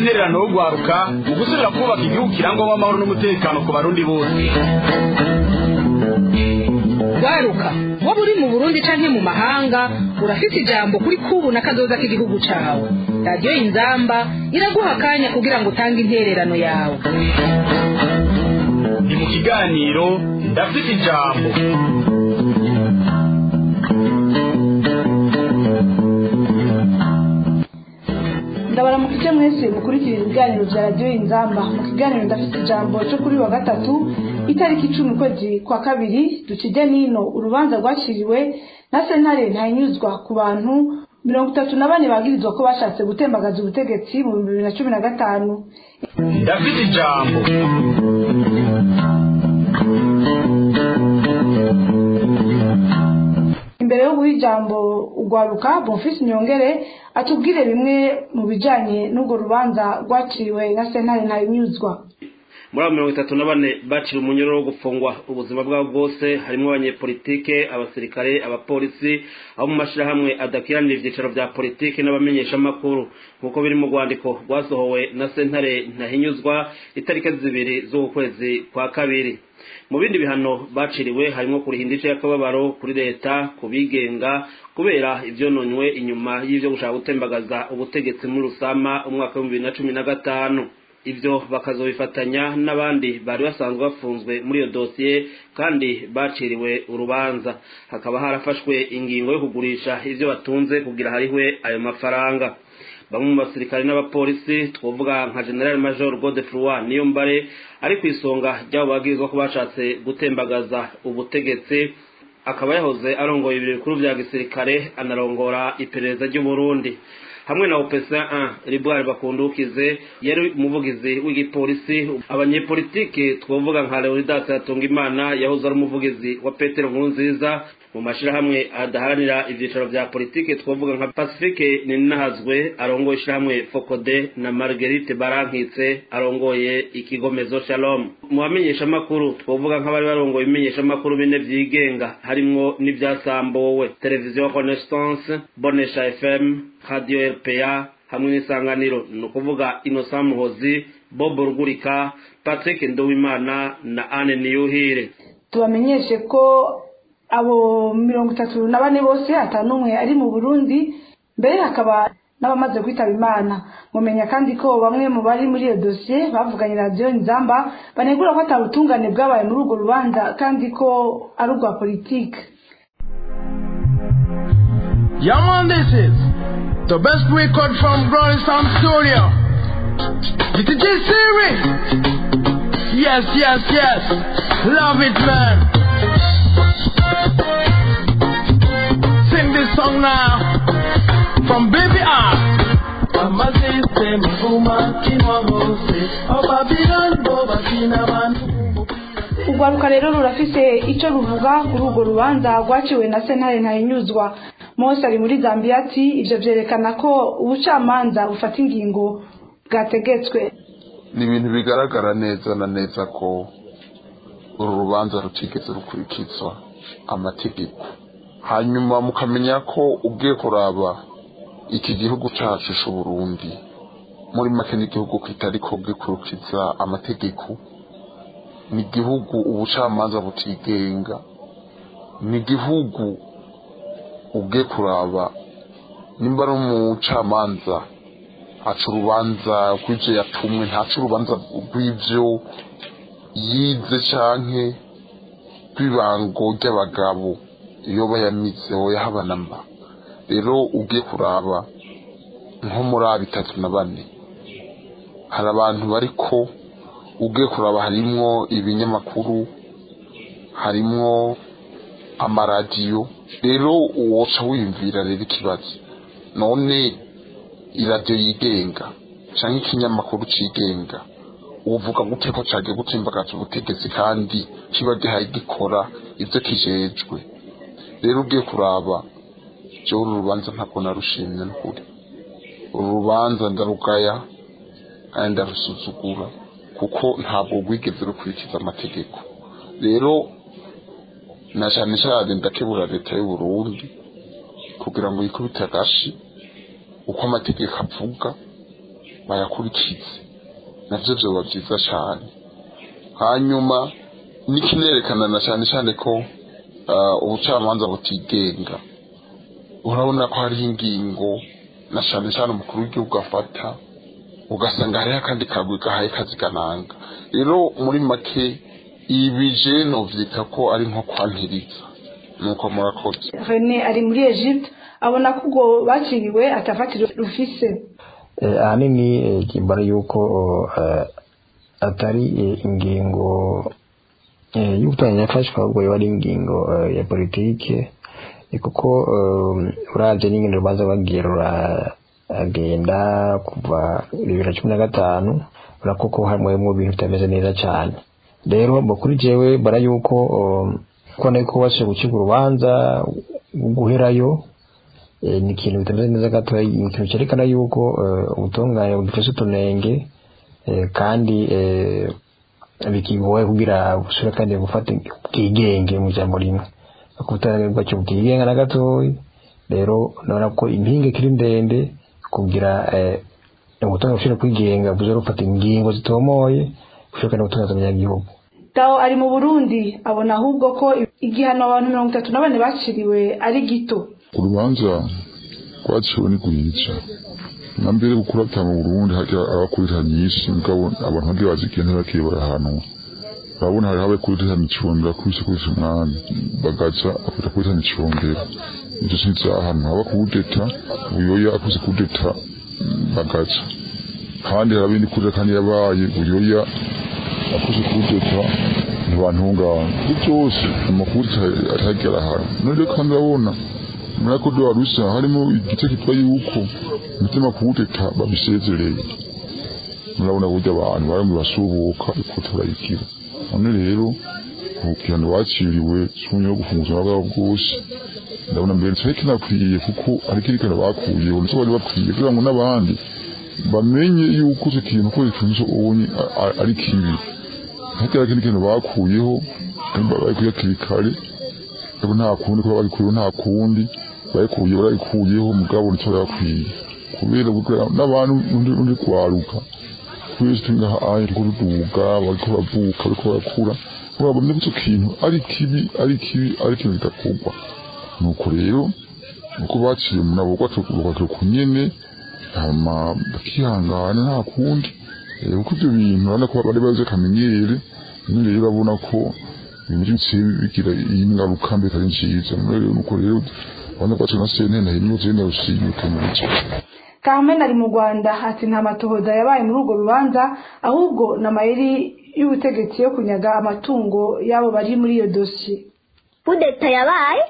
intererano yo guharuka mu gusubira kubaka igihugu kirangwamo amahoro n'umutekano ku barundi bose waruka waba uri mu burundi canke mu mahanga urafite ijambo kuri kubu na kazoza k'igihugu cawe radiyo inzamba iraguha akanya kugira ngo utange intererano yawe ni mu kiganiro ndafite ijambo ndabaramukije mwese mukurikira ibiganiro bya radiyo inzamba mu kiganiro ndafite ijambo cyo kuri wa gatatu itariki icumi ukwezi kwa kabiri dukijya n'ino urubanza rwakiriwe na sentare ntayinyuzwa ku bantu mirongo itatu na bane bagirizwa ko bashatse gutembagaza ubutegetsi mu bihumbi bibiri na cumi na gatanu ndafite ijambo imbere yo guha ijambo ugwaruka bonfisi nyongere atubwire bimwe mu bijanye n'urwo rubanza rwaciriwe na sentare ntayinyuzwa muri abo mirongo itatu na bane bacira umunyururu wo gufungwa ubuzima bwabo bwose harimo abanyepolitike abasirikare abapolisi abo mu mashyirahamwe adakiranira ibyicaro bya politiki n'abamenyeshamakuru nk'uko biri mu rwandiko rwasohowe na sentare ntahinyuzwa itariki zibiri z'uku kwezi kwa kabiri mu bindi bihano baciriwe harimo kuriha indice y'akababaro kuri leta ku bigenga kubera ibyononywe inyuma y'ibyo gushaka gutembagaza ubutegetsi muri rusama umwaka w'ibihumbi bibiri na cumi na gatanu ibyo bakazobifatanya n'abandi bari basanzwe bafunzwe muri iyo dosiye kandi baciriwe urubanza hakaba harafashwe ingingo yo kugurisha ibyo batunze kugira harihwe ayo mafaranga bamwe mu basirikare n'abapolisi twavuga nka general major godefroy niyo mbare ari ku isonga ry'abo babwirizwa ko bashatse gutembagaza ubutegetsi akaba yahoze arongoye ibiro bikuru bya gisirikare anarongora iperereza ry'uburundi hamwe na opesa 1 ribwari bakundukize yari umuvugizi w'igipolisi abanyepolitike twavuga nka leonidas hatungimana yahoze ari umuvugizi wa petero nkurunziza mu mashyirahamwe adaharanira ibyicaro bya politike twavuga nka pacifique ninahazwe arongoye ishyirahamwe fokode na marguerite barankitse arongoye ikigomezo shalom mu bamenyeshamakuru twavuga nk'abari barongoye ibimenyeshamakuru bine byigenga harimwo n'ibyasambuwe televiziyo renaissance bonesha fm radio rpa hamwe n'isanganiro ni ukuvuga innocent muhozi bob rugurika patrick nduwimana na anne niyuhire tubamenyeshe ko abo mirongo itatu na bane bose n'umwe ari mu burundi mbere hakaba n'abamaze kwitaba imana mumenya kandi ko bamwe mu bari muri iyo dosiye bavuganye radiyo nzamba banegura ko atabutungane bwabaye muri urwo rubanza kandi ko ari urwa politike Yeah, man, this is the best record from Growing Sound Studio. DTG Series. Yes, yes, yes. Love it, man. Sing this song now from Baby R. amasisitemu vumakinwa hose ababirani bo bakina abantu urwaruka rero rurafise icyo ruvuga kuri urwo rubanza rwaciwe na sentare ntayinyuzwa mose ari muri zambia ati ibyo byerekana ko ubucamanza bufata ingingo bwategetswe ni ibintu bigaragara neza na neza ko uru rubanza rutigeze rukurikizwa amategeko hanyuma mukamenya ko ubwiye kuraba iki gihugu cyacu cy'uburundi muri make n'igihugu kitari ko bwikurikiza amategeko ni igihugu ubucamanza butigenga ni igihugu ubwe kuraba nimba ari umucamanza aca urubanza rw'ibyo yatumwe ntaca urubanza rw'ibyo yize canke rw'ibango ry'abagabo iyo bayamize hoya habana mba rero ugiye kuraba nko muri aba bitatu na bane hari abantu bariko ugiye kuraba harimwo ibinyamakuru harimwo amaradiyo rero woca wiyumvira rero ikibazo none iradiyo yigenga cyangwa ikinyamakuru cigenga uvuga gute ko cagiye gutsimbagaza ubutegetsi kandi kiba gihaye gikora ivyo kijejwe rero ugiye kuraba jewe uru rubanza ntabwo narushimye n'ukuri uru rubanza ndarugaya kandi ndarusuzugura kuko ntabwo rwigeze rukurikiza amategeko rero na cyane cyane ndakebura leta y'u Burundi kugira ngo yikubite agashi uko amategeko avuga bayakurikize navyo vyoba vyiza cane hanyuma n'ikinerekana na cyane cyane ko uh, ubucamanza butigenga urabona ko hariho ingingo na cyane cyane umukuru w'igihugu afata ugasanga hariho akandi kagwi gahaye kazigananga rero muri make ibi je novyita ko ari nko kwantiriza nuko murakoze rene ari muri egypte abona ko ubwo baciriwe atafatiro rufise Eh, ahanini eh, kimbara yuko eh, atari eh, ingingo eh, y'ubutanya yafashwe ahubwo yoba ari ingingo eh, ya politike eh, kuko eh, uravye n'ingendo urubanza rwagiye ruragenda kuva bibiri na cumi na gatanu urako ko harimwo ibintu bitameze neza cane rero mu kuri jewe bara yuko eh, kubona yuko wasuye gucibwa urubanza guherayo eh, ni ikintu bitameze neza gatoya ni ikintu cyerekana yuko eh, ubutungane bugifise utunenge eh, kandi eh, bikigoye kugira busubire kandi gufata ubwigenge mu ijambo rimwe ubutungane bwacyo bwigenga na gatoya rero ndabona ko impinga ikiri ndende kugira eh, ubutungane bushobora kwigenga buze gufata ingingo zitomoye bushobora kandi gutungaza abanyagihugu tawo ari mu burundi abona ahubwo ko igihano abantu mirongo itatu na bane baciriwe ari gito urubanza rwaciwe ni guhica na mbere gukura ata mu burundi hajya abakurira nyinshi mugabo abantu bagiye bazigiye ntibakiye barahanwa urabona hariho abakurira micungera kubise kubise umwami bagaca bafata kurira micungera ivyo sinzahanwa aba kudeta buyoya akuze kudeta mm, bagaca kandi hari abindi kurira kandi yabaye buyoya akuze kudeta ntibantungana ibyo byose amakuru atagera ahantu none rero kandi urabona muri ako do warusa harimo igice kitwa yuko umutima kuwuteta babisezereye murabona burya abantu baramwe basubuka uko turayigira none rero ubukirano waciriwe sumye yo gufunguza bwabo bwose ndabona mbere cyari kinakwiye kuko ari kirikana bakuyeho nicyo bari bakwiye kugira ngo n'abandi bamenye yuko icyo kintu ko gifunze ubonye ari kibi hakiri ikindi kintu bakuyeho bari kuyakiri kare ariko nta kundi kuba babikuyeho nta kundi bayikuye barayikuyeho mugabo nicyo bayakwiye kubera kugira n'abantu undi undi kwaruka twese turi ngaha aye turiko tuduga bariko baravuka bariko barakura urabona ko icyo kintu ari kibi ari kibi ari ikintu kidakorwa nuko rero uko baciye mu nabo bakatuka ku nyene hama bakihangana nta kundi Eh, kuko ibyo bintu urabona ko bari bazi akamenyere none rero urabona ko ibintu bigira ingaruka mbi atari nziza none rero nuko rero urabona ko na sentene hino zenda rusinyuka muri cyo Carmen ari mu Rwanda ati nta matohoza yabaye muri urwo rubanza ahubwo na mayeri y'ubutegetsi yo kunyaga amatungo y'abo bari muri iyo dosiye kudeta yabaye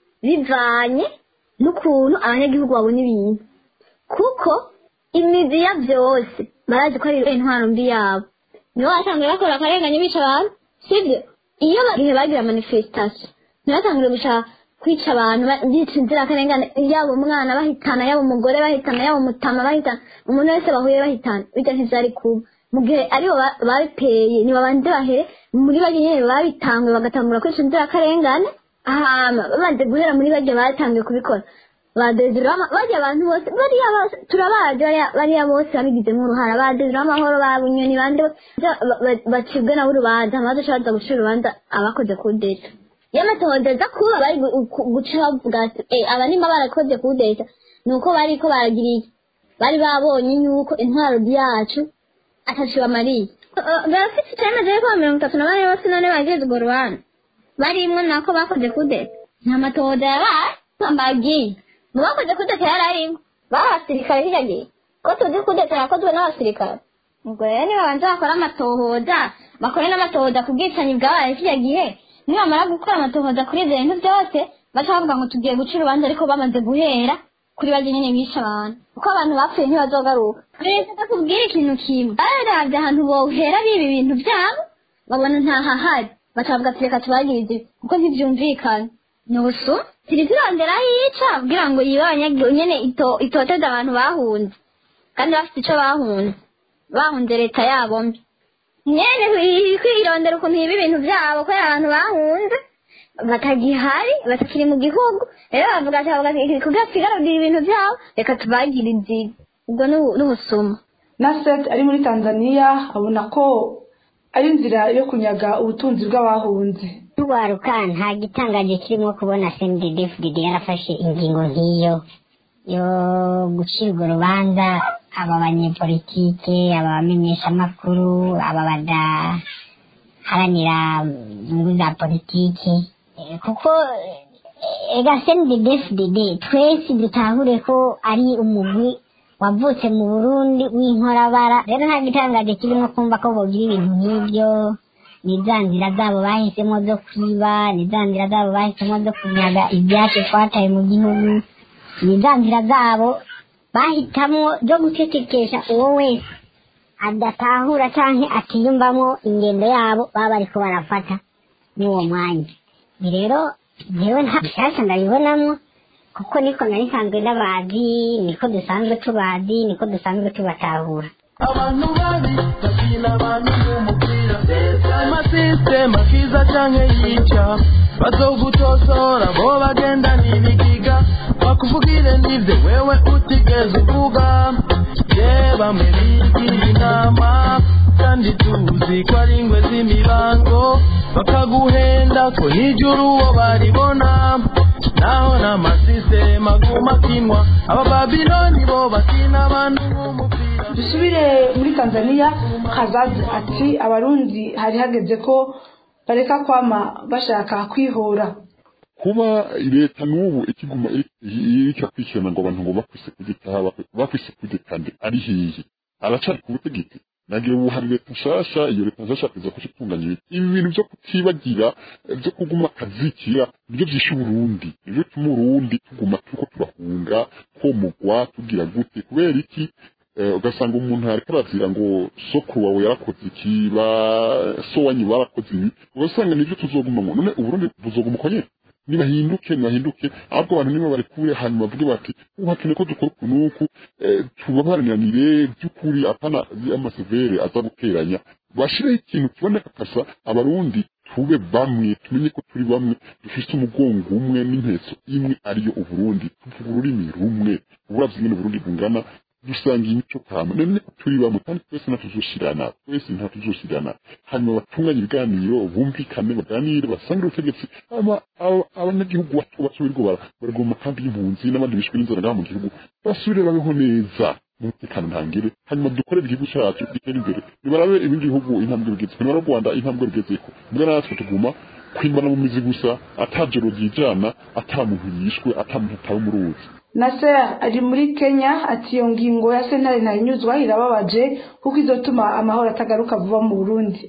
bivanye n'ukuntu abanyagihugu babona ibintu kuko imizi ya byose barazi ko ari intwaro mbi yabo nibo basanzwe bakora akarengane bica abantu sibyo iyo ba- igihe bagira manifestation ntibatangire gushaka kwica abantu ba- bica inzirakarengane yaba umwana bahitana yaba umugore bahitana yaba umutama bahitana umuntu wese bahuye bahitana bijya ntivyari kuba mu gihe aribo ba- babiteye nibabanze bahere muri bajya nyene babitangwe bagatangura kwica inzirakarengane hama bamaze guhera muri bajya batangiye kubikora badezirama bajya abantu bose bariya bose turabazi bariya- bariya bose babigizemo uruhara badezira amahoro ba bunyoni bande bose ba- ba- bacibwe nabo urubanza amaze ashobora gucira urubanza abakoze kudeta iyo amatohoza kuba bari gu- gu- guca bavuga ati "Eh, aba nimba barakoze kudeta ni uko bariko baragira iki bari babonye yuko intwaro yacu atacu bamariye barafite icyemezo yuko mirongo itatu na bane bose none bageze urwo rubanza barimwo nako bakoze kudeta nta matohoza yabaye mbagiye mu bakoze kudeta yari arimo bari abasirikare hirya gihe ko tuzi kudeta yakozwe n'abasirikare ubwo rero nibabanza bakora amatohoza bakore n'amatohoza ku bwicanyi bwabaye kirya gihe nibamara gukora amatohoza kuri ibyo bintu byose baca bavuga ngo tugiye guca urubanza ariko bamaze guhera kuri bajya nyine bishe abantu kuko abantu bapfuye ntibazogaruka leta itakubwira ikintu kimwe baravye ahantu bohera biba ibintu vyabo babona ntahahari bakavuga ati reka tubagirize ibi kuko ntivyumvikana nusu tiri turondera yica kugira ngo yibe abanyagihugu nyene ito- itoteze abantu bahunze kandi bafite ico bahunze bahunze leta yabo mbi nyene kwi- kwirondera ukuntu yiba ibintu vyabo kubera abantu bahunze batagihari batakiri mu gihugu rero bavuga ati bavuga ati kugira twigarurire ibintu vyabo reka tubagire inzira ubwo ni ubu- ni ubusuma naset ari muri tanzania abona ko ari inzira yo kunyaga ubutunzi bw'abahunze tubaruka nta gitangaje kirimo kubona cndfdd yarafashe ingingo nk'iyo yo gucira urwo rubanza aba banyepolitike aba bamenyeshamakuru aba badaharanira inyungu za politiki Eh, kuko eh, ega cndfdd twese dutahure ko ari umugwi wavutse mu burundi w'inkorabara rero nta gitangaje kirimo kumva ko bogira ibintu nk'ibyo ni za nzira zabo bahisemo zo kwiba ni za nzira zabo bahisemo zo kunyaga ibyacu twataye mu gihugu ni za nzira zabo bahitamwo zo gucecekesha uwo wese adatahura canke atiyumvamo ingendo yabo baba bariko barafata n'uwo mwanya ni rero jewe nta bishasha ndabibonamwo kuko niko nari nsanzwe ndabazi niko dusanzwe tubazi niko dusanzwe tubatahura abantu babi bakina abantu b'umupira amasisitema kiza canke yica bazogutosora bo bagenda n'ibigiga bakuvugire n'ivyo wewe utigeze uvuga ye bamwe bigira inama kandi tuzi ko ari ingwe z'imibango bakaguhenda ko n'ijuru uwo baribona naho n'amasisitema aguma akinwa abababiloni bo bakina abantu b'umupira dusubire muri tanzania kazazi ati abarundi hari hageze ko bareka kwama bashaka kwihora kuba leta n'ubu ikiguma iriko akurikirana ngo abantu ngo bakwise kugitaha bakwise kugitande ari hihi aracari ku butegetsi nagiye ubu hari leta nshasha iyo leta nshasha kuza kuca itunganya ibintu ibi bintu vyo kutibagira vyo kuguma akazikira nivyo vyishe uburundi nivyo bituma urundi tuguma turiko turahunga komugwa tugira gute kubera iki Eh, ugasanga umuntu ariko arazira ngo sokuru wawe yarakoze iki ba so wanyu barakoze ibi ugasanga nivyo tuzogumamo none uburundi buzoguma uko nyene nibahinduke nibahinduke ahubwo abantu nibo bari kure hanyuma bavuge bati ubu hakeneye ko dukora uku n'uku eh, tubabaranire by'ukuri apana amasevere aza guteranya bashireho ikintu kiboneka kasa abarundi tube bamwe tumenye ko turi bamwe dufise umugongo umwe n'impetso imwe ariyo uburundi tuvuga ururimi rumwe uburavye ingene uburundi bungana dusanga imico kama none turi bamwe kandi twese ntatuzoshirana twese ntatuzoshirana hanyuma batunganye ibiganiro bumvikane baganire basange ubutegetsi hama aba- abanyagihugu bato bato birirwa bara- baraguma mu makambi y'impunzi n'abandi bishwe n'inzara ngaha mu gihugu basubire babeho neza umutekano ntangire hanyuma dukorere igihugu cyacu gitere imbere nibarabe ibindi bihugu intambwe bigeze nibara u rwanda intambwe rugezeko mbwa natwe tuguma kwimbana mu mizi gusa atajoro ryijana ata muntu yishwe ata muntu atawe mu ruzi naser ari muri kenya ati iyo ngingo ya sentare ntayinyuzwa irababaje kuko izotuma amahoro atagaruka vuba mu burundi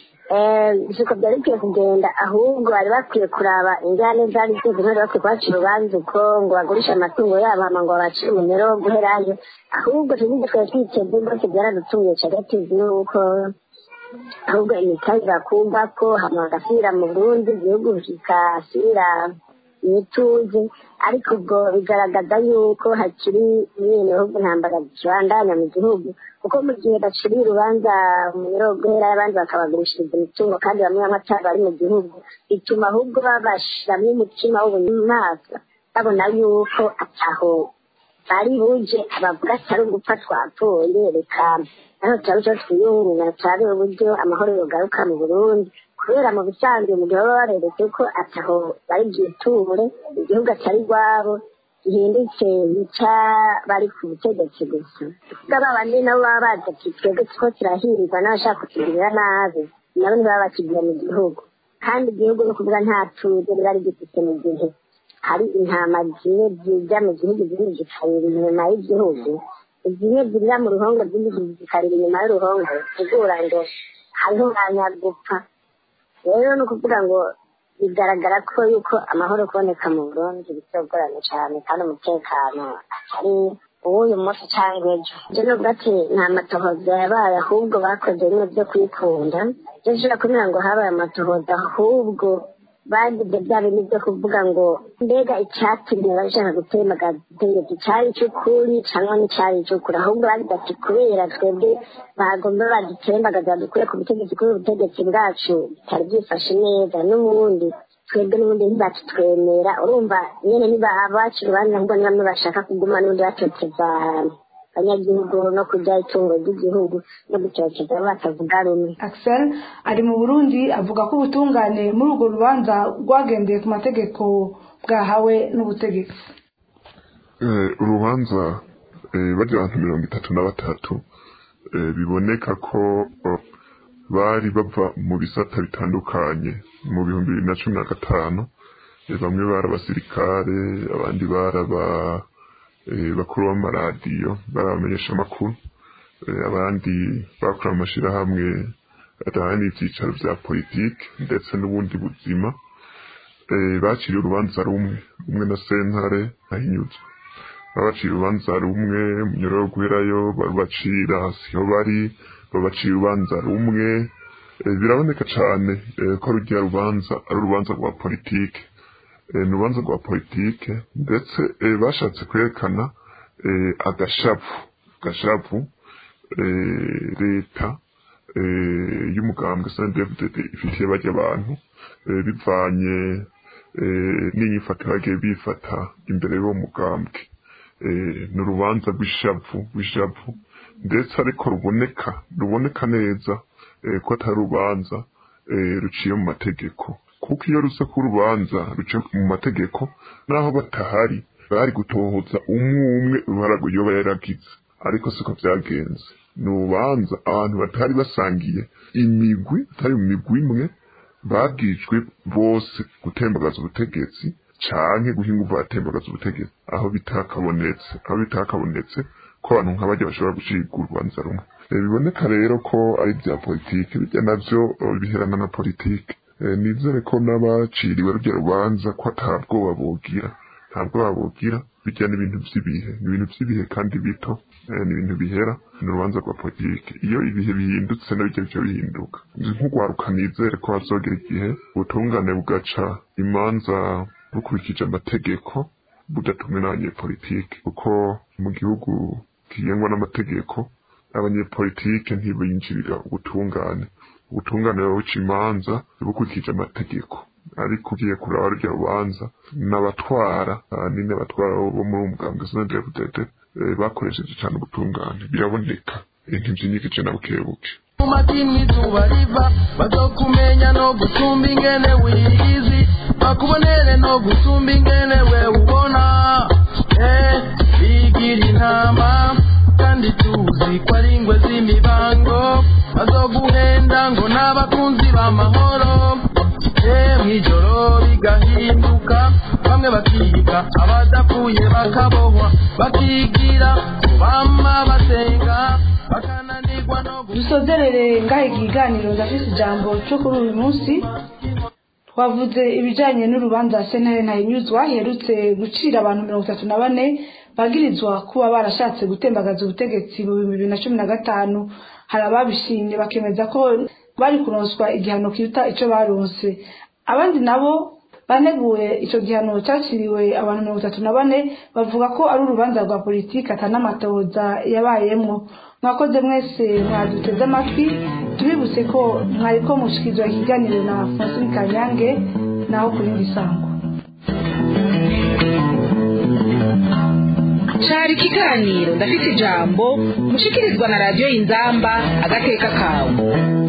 siko byari bikwiye kugenda ahubwo bari bakwiye kuraba injyane zari zose ntibari bakwiye kubaca urubanza uko ngo bagurishe amatungo yabo hama ngo babacire umumero wo guherayo ahubwo tuzindi twari twiteze rwose byaradutunguye cagatizi nuko ahubwo imitahe bakumva ko hama bagasubira mu burundi igihugu kikasubira imituze ariko ubwo bigaragaza yuko hakiri nyine ahubwo intambara zibandanya mu gihugu kuko mu gihe baciriye urubanza mu mirogohera y'abandi bakabagurishiriza imitungo kandi bamwe bamwe atari bari mu gihugu bituma ahubwo babashiramo umutima w'ubunyamaswa babona yuko ataho bari buje abavuga atari ugupfa twapfuye reka naho turabe icyo twiyungunganya turabe uburyo amahoro yogaruka mu burundi kubera mu bisanzwe mu gihe baba bareretse ko ataho bari bwiture igihugu atari rwabo gihindutse bica bari ku butegetsi gusa kuko aba bandi nabo baba bazi ati twebwe two turahirwa n'abashaka kutugirira nabi nabo ntibaba bakigira mu gihugu kandi igihugu ni ukuvuga nta tuze riba rigifite mu gihe hari intama zimwe zijya mu gihugu izindi zikarira inyuma y'igihugu zimwe zirira mu ruhongo izindi zikarira inyuma y'uruhongo tegura ngo hariho umwanya gupfa rero ni ukuvuga ngo bigaragara ko yuko amahoro kuboneka mu burundi bitogoranye cyane kandi umutekano atari uw'uyu munsi cyangwa ejo ibyo ni ukuvuga ati nta matohoza yabaye ahubwo bakoze bimwe byo kwikunda byo nshobora kubwira ngo habaye amatohoza ahubwo bagize bya bintu byo kuvuga ngo mbega icyatumye bashaka gutemagaza ubutegetsi cyari icy'ukuri cyangwa n'icyari icy'ukuri ahubwo bagize ati kubera twebwe bagomba badutembagaza badukure ku butegetsi kubera ubutegetsi bwacu bitari byifashe neza n'ubundi twebwe n'ubundi ntibakitwemera urumva nyine niba abacu urubanza ahubwo ni bamwe bashaka kuguma n'ubundi batoteza abanyagihugu no kurya itungo ry'igihugu no gucoceza batavuga rumwe axel ari mu burundi avuga ko ubutungane muri urwo rubanza rwagendeye ku mategeko bwahawe n'ubutegetsi urubanza bajya abantu mirongo itatu na batatu biboneka ko bari bava mu bisata bitandukanye mu bihumbi bibiri na cumi na gatanu bamwe bari abasirikare abandi bari bakuru b'amaradiyo bari abamenyesha amakuru abandi bakora amashyirahamwe adahana ibyicaro bya politiki ndetse n'ubundi buzima bakiriye urubanza rumwe rumwe na sentare ahinyuzwe babacira urubanza rumwe munyoro wo guherayo barubacira siho bari babacira urubanza rumwe biraboneka cyane ko rujya rubanza ari urubanza rwa politiki ni urubanza rwa politiki ndetse bashatse kwerekana agashavu agashavu leta y'umugambwe sndfdd ifitiye bajya abantu bivanye n'inyifato bagiye bifata imbere y'uwo mugambwe ni urubanza rw'ishavu rw'ishavu ndetse ariko ruboneka ruboneka neza ko atari urubanza ruciye mu mategeko kuko iyo rusa ku rubanza ruciye mu mategeko naho batahari bari gutohoza umwe umwe uruhara yoba yaragize ariko siko byagenze ni urubanza abantu batari basangiye imigwi atari mu migwi imwe babwijwe bose gutembagaza ubutegetsi canke guhinga uva atembagaza ubutegetsi aho bitakabonetse aho bitakabonetse ko abantu nk'abajya bashobora gucibwa urubanza rumwe biboneka rero ko ari bya politiki bijya navyo biherana na politiki nizere ko n'abaciriwe rujya rubanza ko atabwoba bogira ntabwoba bogira bijya n'ibintu by'ibihe ni ibintu by'ibihe kandi bito ni ibintu bihera ni urubanza rwa politiki iyo ibihe bihindutse nabyo byo bihinduka nk'ugwaruka nizere ko hazogera igihe ubutungane bugaca imanza bukurikije amategeko budatumwe n'abanyepolitiki kuko mu gihugu kigengwa n'amategeko abanyepolitike ntibinjirira ubutungane ubutungane buca imanza bukurikije amategeko ariko ugiye kuraba rurya rubanza n'abatwara nini abatwara bo muri uwo mugambwe sinadevudede bakoresheje cyane ubutungane biraboneka ntibyinyikice na bukebuke umatini izuba riva bazokumenya no gusumba ingene wiyizi bakubonere no gusumba ingene we ubona eh bigira intama kandi tuzi ko ari ingwe z'imibango bazoguhenda ngo n'abakunzi b'amahoro eh mw'ijoro bigahinduka bamwe bakiga abadapfuye bakabohwa bakigira bama basenga bakananirwa no dusozerere ngahe ikiganiro ndafise ijambo cyo kuri uyu munsi twavuze ibijyanye n'urubanza sentare ntayinyuzwa herutse gucira abantu mirongo itatu na bane bagirizwa kuba barashatse gutembagaza ubutegetsi mu bihumbi bibiri na cumi na gatanu hari ababishimye bakemeza ko bari kuronswa igihano kiruta icyo baronse abandi nabo baneguye icyo gihano cyakiriwe abantu mirongo itatu na bane bavuga ko ari urubanza rwa politiki atanamatoza yabayemwo mwakoze mwese mwaduteze amatwi tubibutse ko mwari ko mushyikirizwa ikiganiro na francine kanyange naho ku rindi sango cari ikiganiro ndafite ijambo mushikirizwa na radiyo y'inzamba agateka kawe